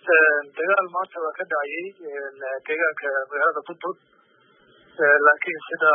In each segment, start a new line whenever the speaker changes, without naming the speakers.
dagaal maanta waa ka dhacayay deegaanka magaalada budbud laakiin sida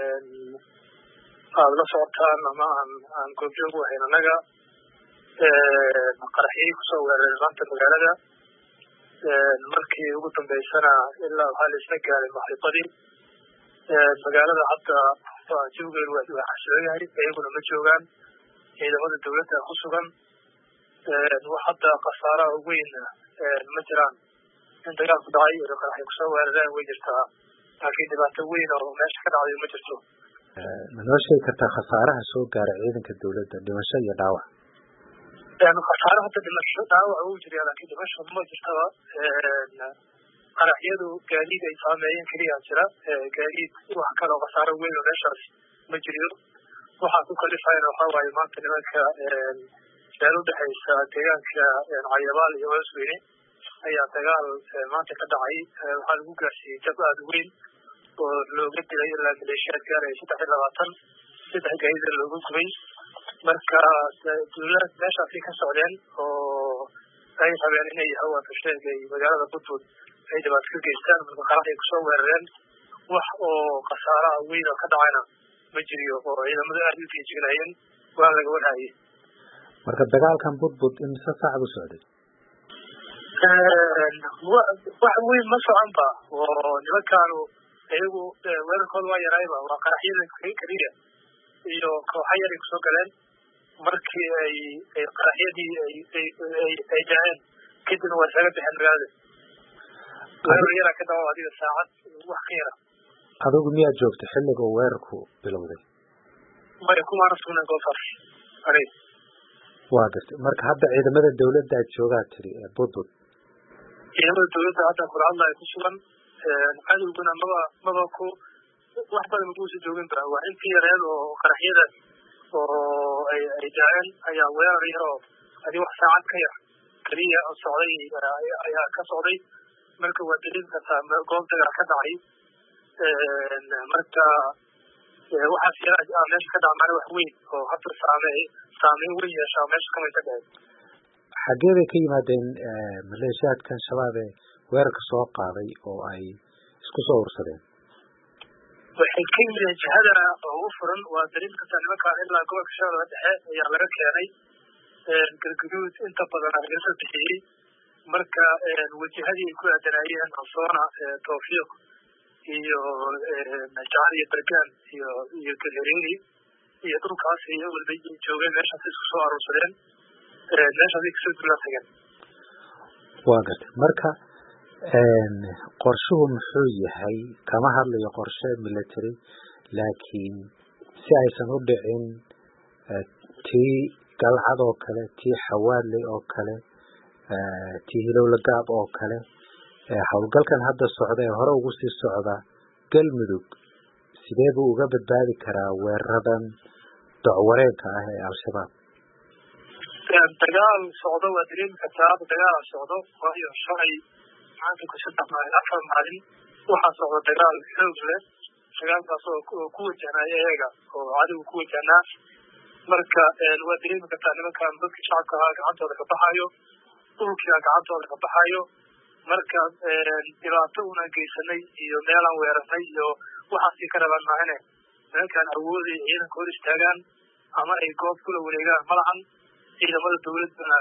aada la socotaan ama aan aan goobjoog u ahayn annaga qaraxyay kusoo weerareen maanta magaalada markii ugu dambeysana ilaa waxaa la isla gaaray maxriibadii magaalada hadda jawgeedu waa xasiloon yahay iyaguna ma joogaan ciidamada dawladda ku sugan wax hadda khasaaraha weyn ma jiraan in dagaalku dhacay iyo qaraxay kusoo weerareen way jirtaa laakiin dhibaato weyn oo meesha ka dhacday ma jirto
ma noo sheegi kartaa khasaaraha soo gaara ciidanka dawladda dhimasho iyo dhaawac
khasaare hadda dhimasho dhaawac uu jiriya laakiin dhimasho ma jirtaba qaraxyadu gaadiid ay saameeyeen keliya jira gaadiid wax kale oo khasaaro weyn oo meeshaas ma jiriyo waxaa ku kalifayana waxaa waaye maanta nimanka meel udhexaysa deegaanka cayabaal iyo hoosweyne ayaa dagaal maanta ka dhacay waxaa lagu gaarsiiyey jab aada weyn oo looga dilay ilaa maleeshiyaad gaaraya saddex iyo labaatan saddex gaadida looga gubay marka dawlad meeshaasay ka socdeen oo ay rabeen inay hawaanka sheegay magaalada budbud ay dhibaato ka geystaan marka qaraxay kusoo weerareen wax oo khasaaraha weyn oo ka dhacayna ma jiriyo oo ciidamadu aada u feejignaayeen waa laga warhaayey
marka dagaalkan budbud imise saacad u socday
wax weyn ma socon ba oo nimankaanu iyagu weerarkooda waa yaraayba waa qaraxyada keliya iyo kooxa yaray kusoo galeen markii ay ay qaraxyadii ay ay ay dhaceen kadibna waa isaga bixeen magaalada weerar yaraa ka dhawa adiga saacad wax ka yara
adigu miyaad joogta xilliga uu weerarku bilowday
maya kumaana sugnayn goobtaas anig
waa gartay marka hadda ciidamada dawladda aad joogaa tiri ee budbud
ciidamada dawladda hadda kula hadlaya ku sugan cadowguna maba maba ku wax badan makuusa joogin ba waa intii yareed oo qaraxyada oo ay ay daaceen ayaa weerar yar oo adi wax saacad ka yar keliya socday ayaa ka socday marka waa daliil kartaa goob dagaal ka dhacay marka waxaas yara meesha ka dhacmaana wax weyn oo hadda saame saameyn weyn yeeshaa meesha kamay ka dhaceen
xaggee bay ka yimaadeen maleeshiyaadkan shabaab ee weerarka soo qaaday oo ay isku soo ursadeen
waxay ka yimideen jihada ugu furan waa daliil kartaa nimankaan ilaa gobolka shabeellaha dhexe ayaa laga keenay galguduud inta badan laga bixiyey marka wajahadii ay ku aadanaayeen alsoona tawfiiq iyo jacal iyo bergaan iyo iyo galhareeri iyo dhulkaas iyo walba joogeen meeshaas isku soo aruursadeen meeshaasay kasoo duula tageen
waa gartay marka qorshuhu muxuu yahay kama hadlayo qorshe military laakiin si aysan u dhicin tii galcad oo kale tii xawaadley oo kale tii hilowlagaab oo kale howlgalkan hadda socda ee hore ugu sii socda galmudug sidee buu uga badbaadi karaa weeraradan docwareenka ah ee al-shabaab
dagaal socdo waa dareemi kartaa dagaal socdo waayo shalay maanta ku saddex maalin afar maalin waxaa socda dagaal xoog leh dagaalkaas oo ku wajahnaya iyaga oo cadowga ku wajahnaa marka waa dareemi kartaa nimankan dadka shacabka ahaa gacantooda ka baxayo dhulkia gacantooda ka baxayo marka dhibaato una geysanay iyo meelaan weerarnay iyo waxaasii ka rabaan maahane nimankan awooday ciidanka hor istaagaan ama ay goob kula wareegaan malahan ciidamada dawladana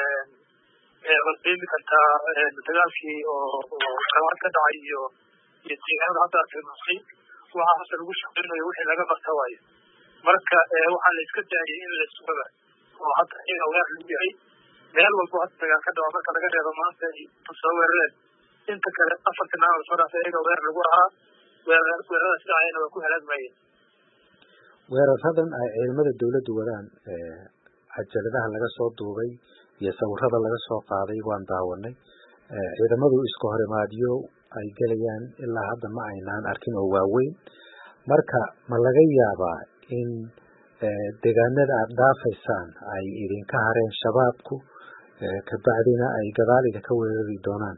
waad dareemi kartaa dagaalkii oo rawaad ka dhacay iyo iyo deegaanada hadda tilmaamay waxaa hadda lagu shaqeynayo wixii laga barta waayo marka waxaa la iska daayay in la sugaba oo hadda iyaga weer lagu yahay meel walbo hadda dagaal ka dhaco marka laga reebo maanta ay soo weerareen inta kale afartii maalin soo dhaafay iyaga weer lagu ahaa weeraradaas dhacayna waa ku halaagmayeen
weeraradan ay ciidamada dawladdu wadaan cajaladaha laga soo duubay iyo sawirada laga soo qaaday waan daawanay ciidamadu iska horimaadyo ay gelayaan ilaa hadda ma aynaan arkin oo waaweyn marka ma laga yaabaa in deegaanada aada dhaafaysaan ay idinka hareen shabaabku kabacdina ay gadaal idinka weerari doonaan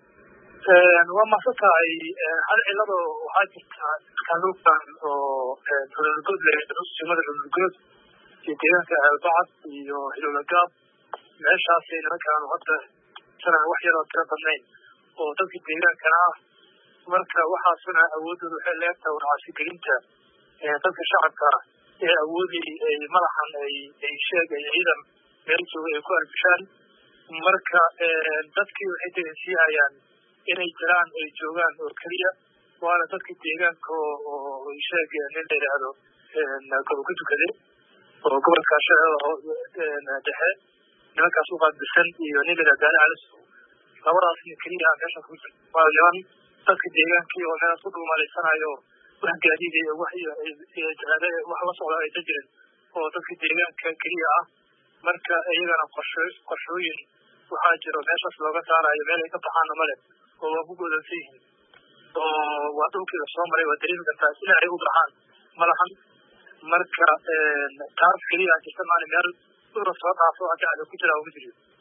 waa masan tahay hal cilado waxaa jirta kaluukan oo dululgood lesimada dululgood iyo deegaanka aalbacad iyo hilolagaab meeshaasay nimankaanu hadda dhuumaalaysanaya wax yaroo tiro badnayn oo dadka deegaankana ah marka waxaasuna awoodooda waxay leegtahay warcaasigelinta dadka shacabka ah ee awoodii ay madaxan ay ay sheeg ay ciidan meel jooga ay ku arbishaan marka dadkii waxay dareensiihayaan inay jiraan ay joogaan oo keliya waana dadka deegaanka oo sheeg nin la yidhaahdo gobolka dukade oo gobolka shabeellada dhexe nimankaas u qaadbisan iyo nin la yidhahdo gaali calis labadaas nin keliya meesha ku jira waa niman dadka deegaankii oo meelaas ku dhuumalaysanayo wax gaadiid iyo wax wax la socda aysan jirin oo dadka deegaanka keliya ah marka iyagana qorsho qorshooyin waxaa jiro meeshaas looga saarayo meel ay ka baxaana male oo waa ku goodansan yihiin oo waa dhulkii la soo maray waa dareemi kartaa sina ay u baxaan malahan marka taas keliya jirta maali meel dhula soo dhaafo hadda ada ku jiraa uma jiriyo